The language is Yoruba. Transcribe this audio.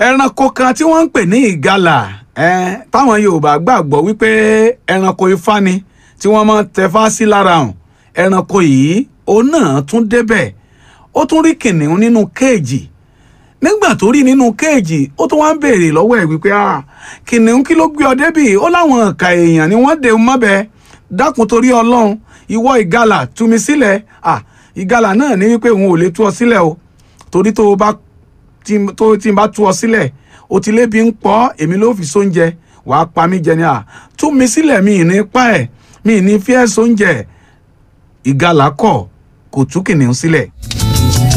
ẹranko kan tí wọ́n ń pè ní ìgalà eh, táwọn yorùbá gbàgbọ́ wípé ẹranko ifá ni tí wọ́n máa ń tẹfá sí lára hàn ẹranko yìí òun náà tún débẹ̀ ó tún rí kìnìún nínú kéèjì nígbà tó rí nínú kéèjì ó tún wá ń béèrè lọ́wọ́ ẹ̀ wípé ah kìnìún kí ló gbé ọ débì ó láwọn ọ̀ka èèyàn ni wọ́n dé mọ́bẹ dákun torí ọlọ́run ìwọ ìgalà tú mi sílẹ̀ ah ìgalà náà ní wípé òun ò lè tú ọ sílẹ̀ o torí tó o bá tí tó tí n bá tú ọ sílẹ̀ o ti lébi ń pọ́ èmi ló fi sóúnjẹ wàá pa mí jẹ ni à tú mi sílẹ̀ mi ì ní pa ẹ̀ mi ì ní fi ẹ́ sóúnjẹ ìgalà kọ̀ kò tú kìnìún sílẹ̀.